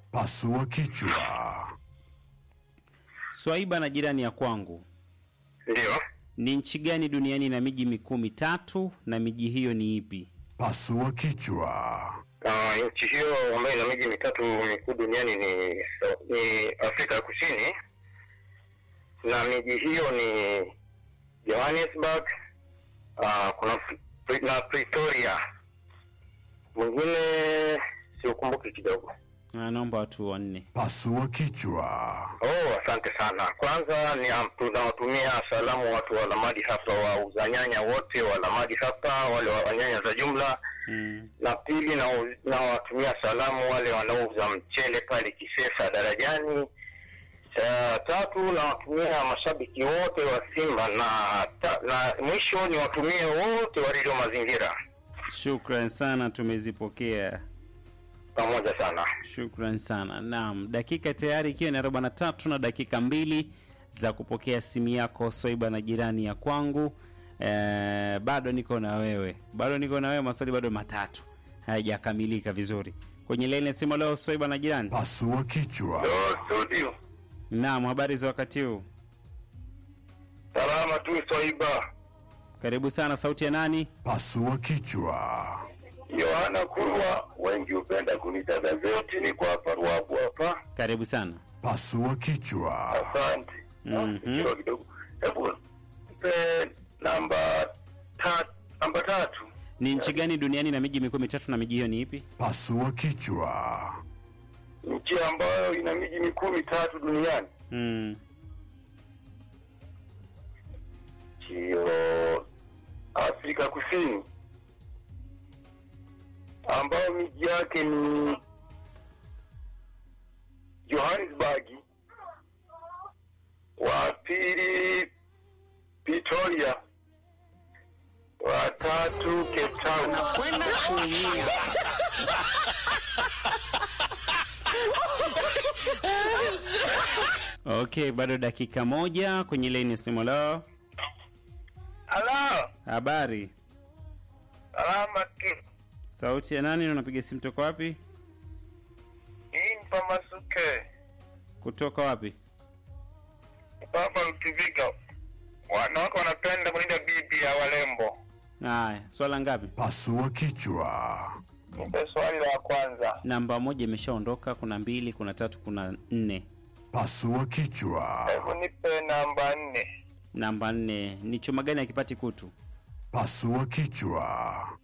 Pasua kichwa. Swaiba na jirani ya kwangu, Ndio. ni nchi gani duniani na miji mikuu mitatu na miji hiyo ni ipi? Pasua kichwa. Uh, nchi hiyo ambayo ina miji mitatu mikuu duniani ni, ni Afrika ya Kusini na miji hiyo ni Johannesburg, uh, kuna Pre- na Pretoria, mwingine siukumbuki kidogo. Ah, Naomba watu wanne. Pasua kichwa. Oh, asante sana. Kwanza ni am- tunawatumia salamu watu wa Lamadi hapa, wauza nyanya wote wa Lamadi hapa, wale wa nyanya za jumla Mm. na pili na- nawatumia salamu wale wanaouza mchele pale Kisesa darajani. Cha tatu nawatumia mashabiki wote wa Simba na, ta, na mwisho ni watumie wote wa redio Mazingira Shukran sana, tumezipokea. pamoja sana. Shukran sana. Naam, dakika tayari ikiwa ni arobaini na tatu na dakika mbili za kupokea simu yako Swaiba na jirani ya kwangu. Eh, bado niko na wewe, bado niko na wewe, maswali bado matatu hayajakamilika vizuri. Kwenye laini ya simu leo, Swaiba na jirani. Pasua kichwa. Studio Naam, habari za wakati huu? salama tu Swaiba. Karibu sana. Sauti ya nani? Pasua kichwa. Yohana Kurwa, wengi hupenda kunita gazeti, niko hapa Ruabu hapa. Karibu sana. Pasua kichwa. Asante. Mhm. Kidogo kidogo. Hebu mpe namba tatu, namba tatu. Ni nchi gani duniani na miji mikuu mitatu na miji hiyo ni ipi? Pasua kichwa. Nchi ambayo ina miji mikuu mitatu duniani. Mm. Nchi hiyo Afrika Kusini, ambayo miji yake ni Johannesburg, wa pili Pretoria, wa tatu Cape Town. Okay, bado dakika moja kwenye laini ya simu leo. Halo, Habari, salama tu. sauti ya nani? na Unapiga simu toka wapi? Hii ni Pamasuke, Kutoka wapi? Papa Lutuviga. Wanawake wanapenda kulinda bibi ya walembo. Haya, swala ngapi? Pasua kichwa. Nipe swali la kwanza. Namba moja imeshaondoka, kuna mbili, kuna tatu, kuna nne. Pasua kichwa. Hebu nipe namba nne. Namba nne ni chuma gani akipati kutu? Pasua kichwa.